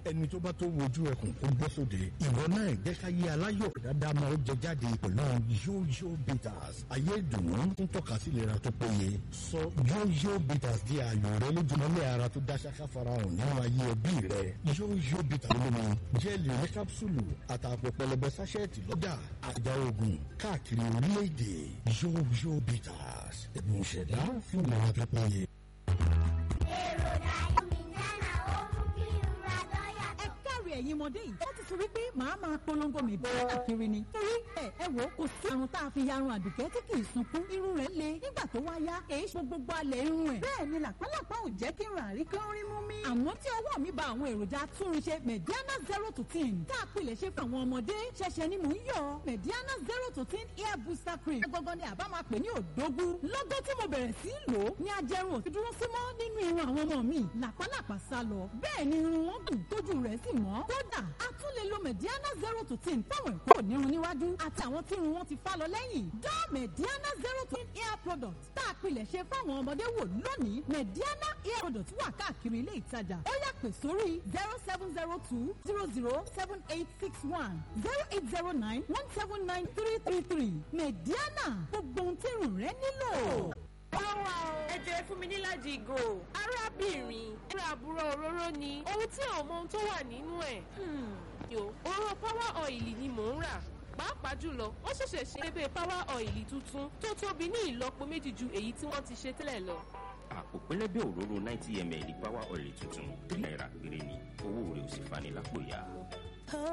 ẹni tó bá tó wojú ẹkùn kó gbọ́ sóde ìwọ náà jẹ́ ká yé aláyọ̀ dáadáa máa ó jẹ jáde pẹ̀lú yóyó bitters ayé ìdùnnú ń tọ́ka sí ìlera tó péye sọ yóyó bitters di ààyò rẹ lójúmọ́lẹ̀ ara tó dá ṣáká farahàn nínú ayé ẹbí rẹ yóyó bitters lómi jẹ́ẹ̀lì ní kápsúlù àtàpọ̀ pẹlẹbẹ sáṣẹ́ẹ̀tì lọ́jà àjà oògùn káàkiri orílẹ̀-èdè yóyó bitters ẹ̀bùn ìṣẹ̀dá fún ìlera tó péye. èròjà ìmìnira ó mú kí ìrora lọ́yà ẹ káre ẹ̀yin ọmọdé yìí wọ́n ti sọ wípé màá máa polongo mi bẹ́ẹ̀ káàkiri ni. torí ẹ ẹ wò ó kò sí àrùn tá a fi yarun àdùkẹ́ tí kì í sunkún irun rẹ̀ le nígbà tó wá yá èyí ṣe gbogbo alẹ̀ irun ẹ̀. bẹ́ẹ̀ ni làpálàpá ò jẹ́ kí n rà rí kí n rí mú mi. àmọ́ tí ọwọ́ mi ba àwọn èròjà túnrinṣe mediana zero to ten tá a pilẹ̀ ṣe fún àwọn ọmọdé ṣẹ̀ṣẹ̀ ni mò ń yọ mediana zero to ten hair booster cream. gbọ́ngàn ni àbá máa pè ní òdógún. lọ́gọ́ tí mo bẹ̀rẹ̀ sí í lò ó ní ajẹrun òfin dúró símọ́ nínú irun àwọn ọmọ mi làpálàpá sá lọ. bẹ́ẹ̀ ni irun wọn gùn tójú rẹ̀ sì mọ́. kódà a tún lè lo mediana zero to ten fáwọn ìpò nírun níwájú àti àwọn tí irun wọn ti fá lọ lẹ́yìn. dá mediana zero to ten hair product tá a pilẹ̀ ṣe fáwọn ọmọdé wò lónìí mediana hair product wà káàkiri ilé ìtajà ó yá pè sórí zero seven zero two zero zero seven eight six one zero eight zero nine one seven nine three three three mediana gbogbo ohun tí irun rẹ nílò. Ọlọ́wà o. Ẹ jẹ́ fún mi níláàjì ìgò. Arábìnrin, ẹ̀rọ àbúrò òróró ni. Ohun tí ò mọ ohun tó wà nínú ẹ̀. Yo, òróró power oil ni mò ń rà. Pàápàá jùlọ, wọ́n ṣẹ̀ṣẹ̀ ṣe ebe power oil tuntun tó tóbi ní ìlọ́po méjì ju èyí tí wọ́n ti ṣe tẹ́lẹ̀ lọ. àpò pẹlẹbẹ òróró ninety ml power oil tuntun three naira péré ni owó rẹ̀ ò sì fani lápò ya.